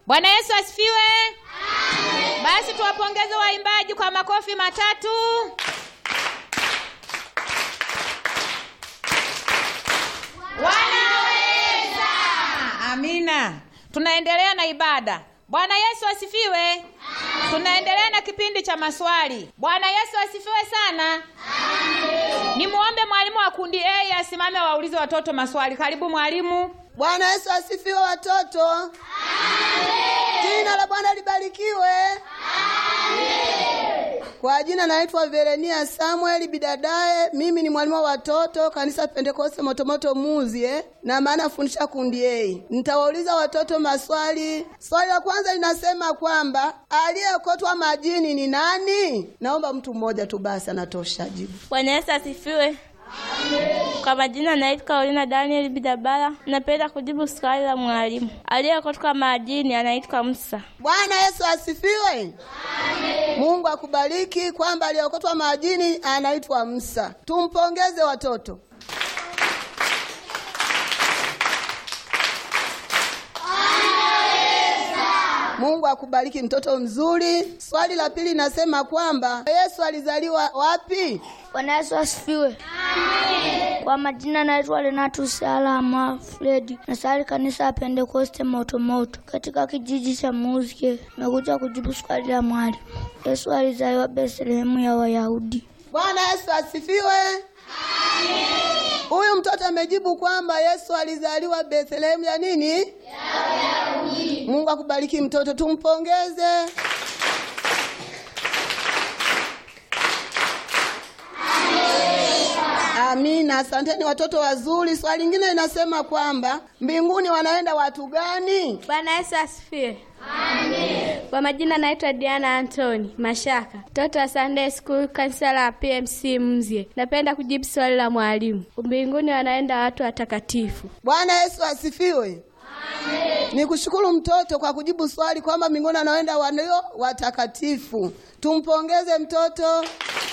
Bwana Yesu asifiwe. Basi tuwapongeze waimbaji kwa makofi matatu. Wanaweza. Amina. Tunaendelea na ibada. Bwana Yesu asifiwe. Tunaendelea na kipindi cha maswali. Bwana Yesu asifiwe sana. Nimuombe mwalimu wa kundi A asimame waulize watoto maswali. Karibu mwalimu. Bwana Yesu asifiwe watoto. Jina la Bwana libarikiwe. Kwa jina naitwa Verenia Samuel Bidadae. Mimi ni mwalimu wa watoto kanisa Pentekoste Motomoto Muzie na maana fundisha kundi A. Nitawauliza watoto maswali. Swali la kwanza linasema kwamba aliyekotwa majini ni nani? Naomba mtu mmoja tu basi anatosha jibu. Bwana Yesu asifiwe. Kwa majina naitwa Karolina Daniel Bidabara. Napenda kujibu swali la mwalimu. Aliyekutoka majini anaitwa Musa. Bwana Yesu asifiwe. Mungu akubariki kwamba aliyokotwa majini anaitwa Musa. Tumpongeze watoto. Mungu akubariki mtoto mzuri. Swali la pili nasema kwamba Yesu alizaliwa wapi? Bwana Yesu asifiwe. Kwa majina naitwa Renatus Alama Fredi, nasali kanisa ya Pentekoste Motomoto katika kijiji cha Muzike. Nimekuja kujibu swali la mwalimu. Yesu alizaliwa Bethlehemu ya Wayahudi. Bwana Yesu asifiwe. Huyu mtoto amejibu kwamba Yesu alizaliwa Bethlehemu ya nini? Ya Wayahudi. Mungu akubariki mtoto, tumpongeze. Amina, asanteni watoto wazuri. Swali lingine linasema kwamba mbinguni wanaenda watu gani? Bwana Yesu asifiwe. Kwa majina naitwa Diana Antoni Mashaka, mtoto wa Sunday School kanisa la PMC Mzye. Napenda kujibu swali la mwalimu. Mbinguni wanaenda watu watakatifu. Bwana Yesu asifiwe. Ni kushukuru mtoto kwa kujibu swali kwamba mbinguni anaenda walio watakatifu. Tumpongeze mtoto.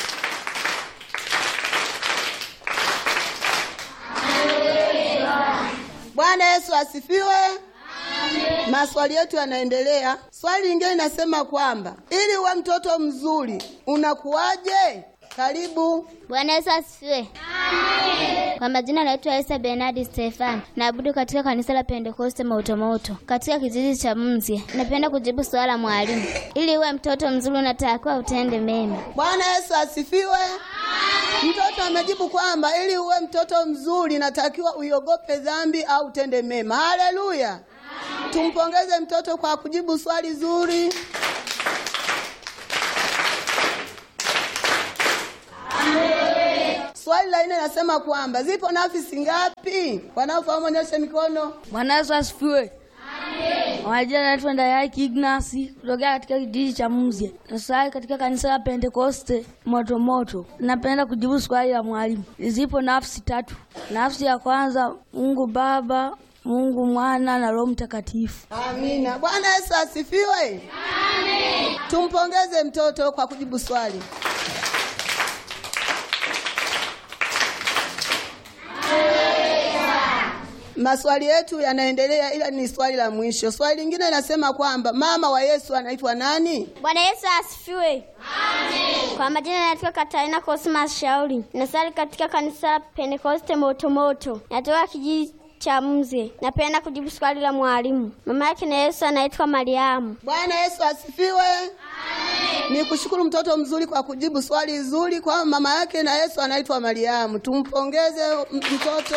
Bwana Yesu asifiwe. Maswali yetu yanaendelea. Swali lingine linasema kwamba ili uwe mtoto mzuri unakuwaje? Karibu. Bwana Yesu asifiwe. Kwa majina naitwa Esther Bernard Stefan, naabudu katika kanisa la Pentekoste Motomoto katika kijiji cha Mzye. Napenda kujibu swali la mwalimu. Ili uwe mtoto mzuri unatakiwa utende mema. Bwana Yesu asifiwe. Mtoto amejibu kwamba ili uwe mtoto mzuri natakiwa uiogope dhambi au utende mema. Haleluya! Tumpongeze mtoto kwa kujibu swali zuri. Swali la nne nasema kwamba zipo nafsi ngapi? Wanaofahamu onyeshe mikono. Bwana Yesu asifiwe. Majina naitwa Ndayaki Ignasi kutokea katika kijiji cha Mzye. Nasali katika kanisa la Pentekoste Motomoto. Napenda kujibu swali la mwalimu. Zipo nafsi tatu. Nafsi ya kwanza Mungu Baba, Mungu Mwana na Roho Mtakatifu. Amina. Bwana Yesu asifiwe. Amen. Tumpongeze mtoto kwa kujibu swali. Maswali yetu yanaendelea ila ni swali la mwisho. Swali lingine linasema kwamba mama wa Yesu anaitwa nani? Bwana Yesu asifiwe. Amen. Kwa majina naitwa Katarina Cosmas Shauri. Nasali katika kanisa la Pentekoste Motomoto. Natoka kijiji cha Mzye. Napenda kujibu swali la mwalimu. Mama yake na Yesu anaitwa Mariamu. Bwana Yesu asifiwe. Amen. Ni kushukuru mtoto mzuri kwa kujibu swali zuri kwa mama yake na Yesu anaitwa Mariamu. Tumpongeze m- mtoto.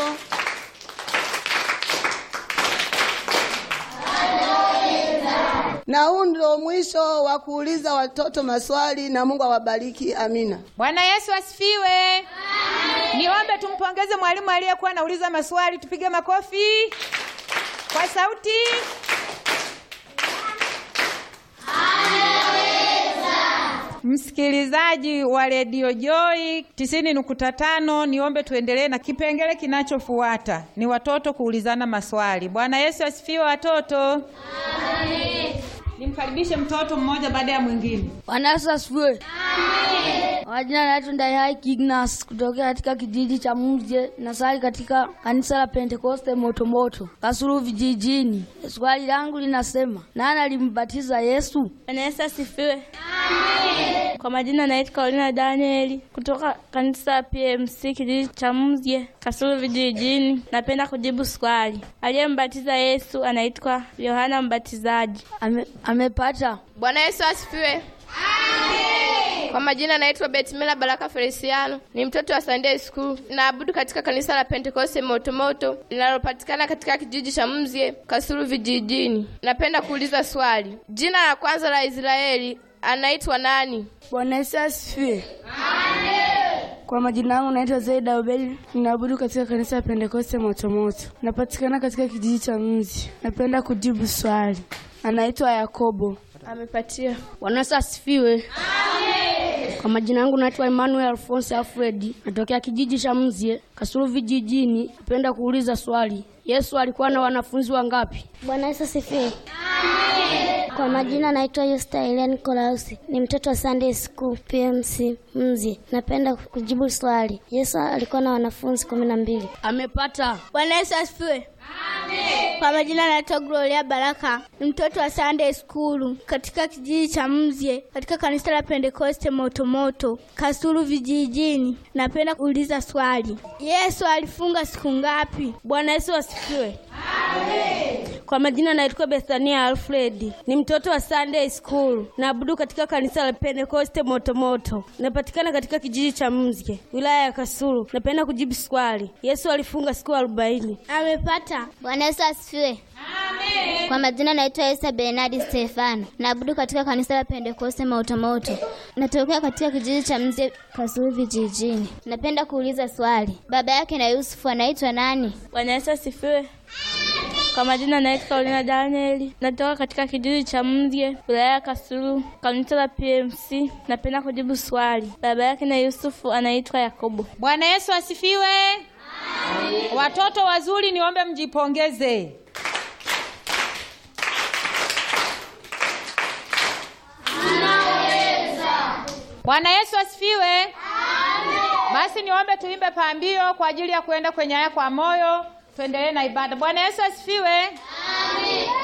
Na huu ndio mwisho wa kuuliza watoto maswali na Mungu awabariki. Amina. Bwana Yesu asifiwe. Niombe tumpongeze mwalimu aliyekuwa anauliza maswali, tupige makofi kwa sauti. Msikilizaji wa redio Joy tisini nukta tano, niombe tuendelee na kipengele kinachofuata, ni watoto kuulizana maswali. Bwana Yesu asifiwe watoto. nimkaribishe mtoto mmoja baada ya mwingine. Bwana Yesu asifiwe. Majina naitwa Ndayai Ignas kutokea katika kijiji cha Mzye na sali katika kanisa la Pentekoste Motomoto Kasulu vijijini. Swali langu linasema nani alimbatiza Yesu? Bwana Yesu asifiwe. Kwa majina naitwa Karolina Danieli kutoka kanisa la PMC kijiji cha Mzye Kasulu vijijini. Napenda kujibu swali. Aliyembatiza Yesu anaitwa Yohana Mbatizaji. Ame, amepata. Bwana Yesu asifiwe. Kwa majina naitwa Betmila Baraka Feliciano, ni mtoto wa Sunday School. Naabudu katika kanisa la Pentekoste Motomoto linalopatikana katika kijiji cha Mzye Kasulu vijijini. Napenda kuuliza swali, jina la kwanza la Israeli anaitwa nani? Bwana Yesu asifiwe. Kwa majina yangu naitwa Zaida Ubeli, ninaabudu katika kanisa la Pentekoste Motomoto, napatikana katika kijiji cha Mzi. Napenda kujibu swali, anaitwa Yakobo. Amepatia. Bwana Yesu asifiwe. Kwa majina yangu naitwa Emmanuel Alphonse Alfred, natokea kijiji cha Mzye Kasulu vijijini. Napenda kuuliza swali, Yesu alikuwa na wanafunzi wangapi? Bwana Yesu asifiwe. Kwa majina naitwa Yusta Elia Nikolausi, ni mtoto wa Sunday School PMC Mzi. Napenda kujibu swali, Yesu alikuwa na wanafunzi kumi na mbili. Amepata. Bwana Yesu asifiwe. Kwa majina naitwa Gloria Baraka, ni mtoto wa Sunday School katika kijiji cha Mzye katika kanisa la Pentekoste Motomoto Kasulu vijijini. Napenda kuuliza swali, Yesu alifunga siku ngapi? Bwana Yesu asifiwe. Kwa majina naitwa Bethania Alfred, ni mtoto wa Sunday School, naabudu katika kanisa la Pentekoste Motomoto, napatikana katika kijiji cha Mzye, wilaya ya Kasulu. Napenda kujibu swali, Yesu alifunga siku arobaini. Amepata. Bwana Yesu asifiwe. Kwa majina naitwa Esa Bernardi Stefano, naabudu katika kanisa la Pentekoste Mautomoto, natokea katika kijiji cha Mzye Kasulu vijijini. Napenda kuuliza swali, baba yake na Yusufu anaitwa nani? Bwana Yesu asifiwe. Kwa majina naitwa Karolina Danieli, natoka katika kijiji cha Mzye, wilaya ya Kasulu, kanisa la PMC. Napenda kujibu swali, baba yake na Yusufu anaitwa Yakobo. Bwana Yesu asifiwe. Watoto wazuri, niombe mjipongeze. Bwana Yesu asifiwe. Basi niombe tuimbe pambio kwa ajili ya kuenda kwenye haya kwa moyo. Tuendelee na ibada. Bwana Yesu asifiwe.